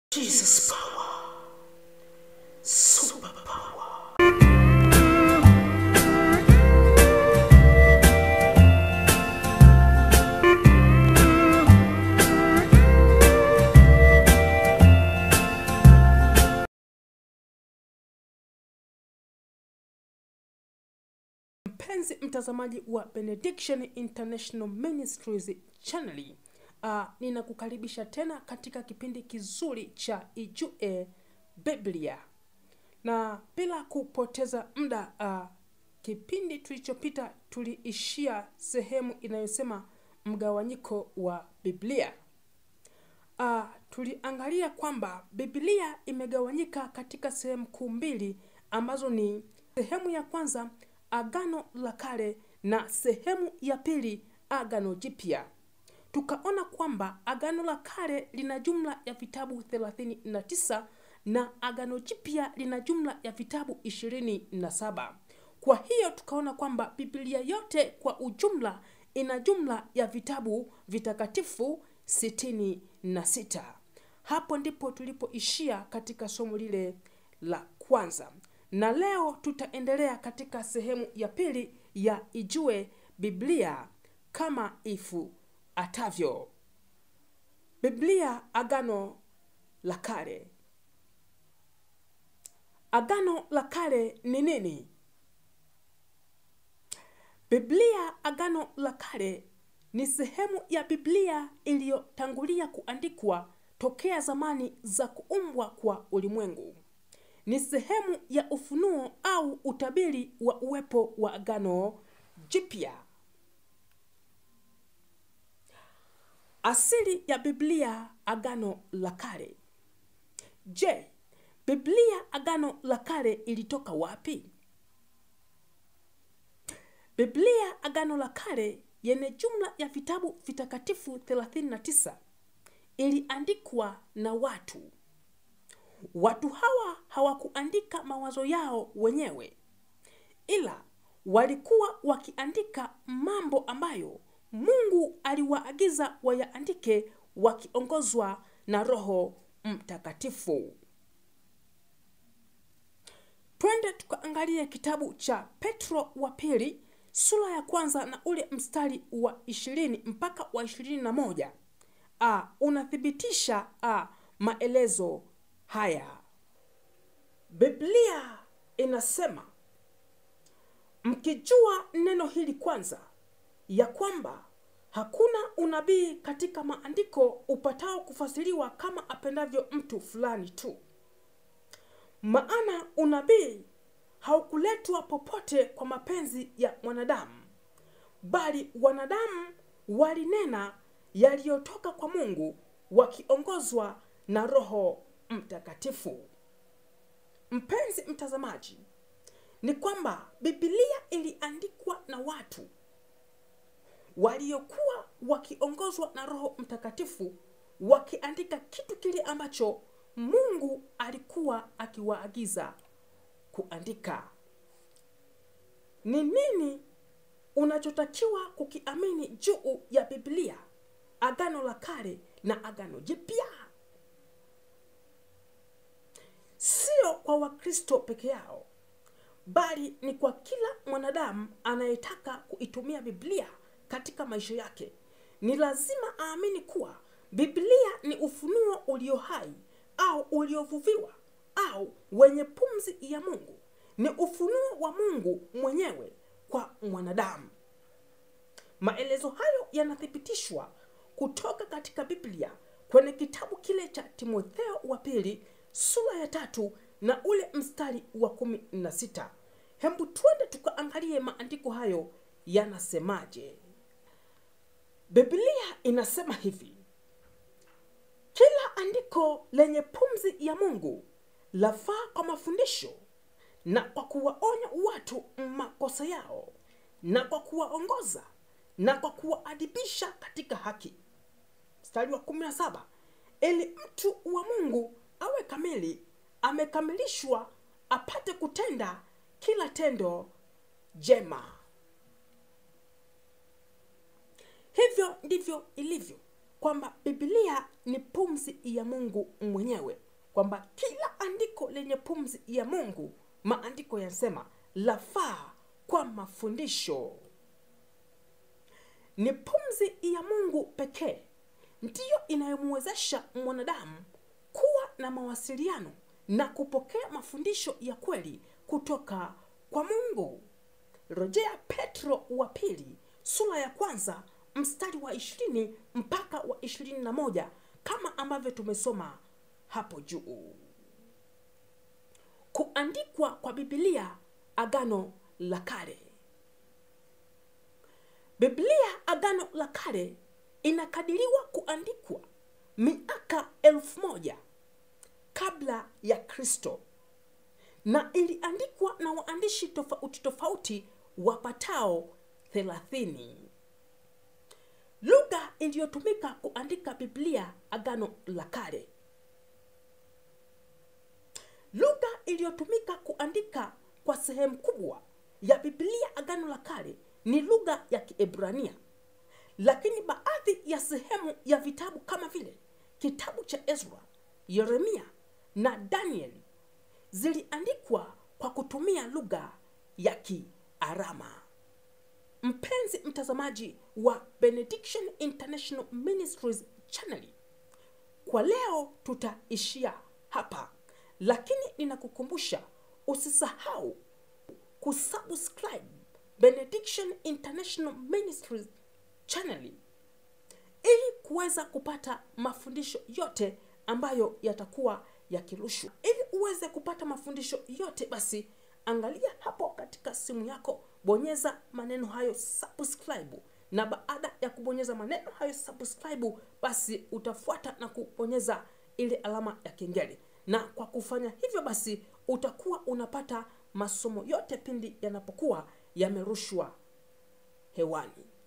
Jesus power. Super power. mpenzi mtazamaji wa benediction international ministries channel uh, ninakukaribisha tena katika kipindi kizuri cha ijue biblia na bila kupoteza muda uh, kipindi tulichopita tuliishia sehemu inayosema mgawanyiko wa biblia uh, tuliangalia kwamba biblia imegawanyika katika sehemu kuu mbili ambazo ni sehemu ya kwanza agano la kale na sehemu ya pili agano jipya tukaona kwamba agano la kale lina jumla ya vitabu 39 na agano jipya lina jumla ya vitabu 27 kwa hiyo tukaona kwamba biblia yote kwa ujumla ina jumla ya vitabu vitakatifu 66 hapo ndipo tulipoishia katika somo lile la kwanza na leo tutaendelea katika sehemu ya pili ya ijue biblia kama ifuatavyo biblia agano la kale agano la kale ni nini biblia agano la kale ni sehemu ya biblia iliyotangulia kuandikwa tokea zamani za kuumbwa kwa ulimwengu ni sehemu ya ufunuo au utabiri wa uwepo wa agano jipya asili ya biblia agano la kale je biblia agano la kale ilitoka wapi biblia agano la kale yenye jumla ya vitabu vitakatifu 39 iliandikwa na watu watu hawa hawakuandika mawazo yao wenyewe ila walikuwa wakiandika mambo ambayo mungu aliwaagiza wayaandike wakiongozwa na roho mtakatifu twende tukaangalie kitabu cha petro wa pili sura ya kwanza na ule mstari wa ishirini mpaka wa ishirini na moja ah, unathibitisha ah, maelezo haya biblia inasema mkijua neno hili kwanza ya kwamba hakuna unabii katika maandiko upatao kufasiriwa kama apendavyo mtu fulani tu maana unabii haukuletwa popote kwa mapenzi ya mwanadamu bali wanadamu walinena yaliyotoka kwa mungu wakiongozwa na roho mtakatifu mpenzi mtazamaji ni kwamba bibilia iliandikwa na watu waliokuwa wakiongozwa na roho mtakatifu wakiandika kitu kile ambacho mungu alikuwa akiwaagiza kuandika ni nini unachotakiwa kukiamini juu ya biblia agano la kale na agano jipya sio kwa wakristo peke yao bali ni kwa kila mwanadamu anayetaka kuitumia biblia katika maisha yake ni lazima aamini kuwa biblia ni ufunuo ulio hai au uliovuviwa au wenye pumzi ya mungu ni ufunuo wa mungu mwenyewe kwa mwanadamu maelezo hayo yanathibitishwa kutoka katika biblia kwenye kitabu kile cha timotheo wa pili sura ya tatu na ule mstari wa kumi na sita hembu twende tukaangalie maandiko hayo yanasemaje biblia inasema hivi kila andiko lenye pumzi ya mungu lafaa kwa mafundisho na kwa kuwaonya watu makosa yao na kwa kuwaongoza na kwa kuwaadibisha katika haki mstari wa kumi na saba ili mtu wa mungu awe kamili amekamilishwa apate kutenda kila tendo jema hivyo ndivyo ilivyo kwamba biblia ni pumzi ya mungu mwenyewe kwamba kila andiko lenye pumzi ya mungu maandiko yanasema lafaa kwa mafundisho ni pumzi ya mungu pekee ndiyo inayomwezesha mwanadamu kuwa na mawasiliano na kupokea mafundisho ya kweli kutoka kwa mungu rejea petro wa pili sura ya kwanza mstari wa ishirini mpaka wa ishirini na moja kama ambavyo tumesoma hapo juu kuandikwa kwa bibilia agano la kale biblia agano la kale inakadiriwa kuandikwa miaka elfu moja kabla ya kristo na iliandikwa na waandishi tofauti tofauti wapatao thelathini lugha iliyotumika kuandika biblia agano la kale lugha iliyotumika kuandika kwa sehemu kubwa ya biblia agano la kale ni lugha ya kiebrania lakini baadhi ya sehemu ya vitabu kama vile kitabu cha ezra yeremia na danieli ziliandikwa kwa kutumia lugha ya kiarama mpenzi mtazamaji wa benediction international ministries channel kwa leo tutaishia hapa lakini ninakukumbusha usisahau kusubscribe benediction international ministries channel ili kuweza kupata mafundisho yote ambayo yatakuwa yakirushwa ili uweze kupata mafundisho yote basi angalia hapo katika simu yako bonyeza maneno hayo subscribe na baada ya kubonyeza maneno hayo subscribe basi utafuata na kubonyeza ile alama ya kengele na kwa kufanya hivyo basi utakuwa unapata masomo yote pindi yanapokuwa yamerushwa hewani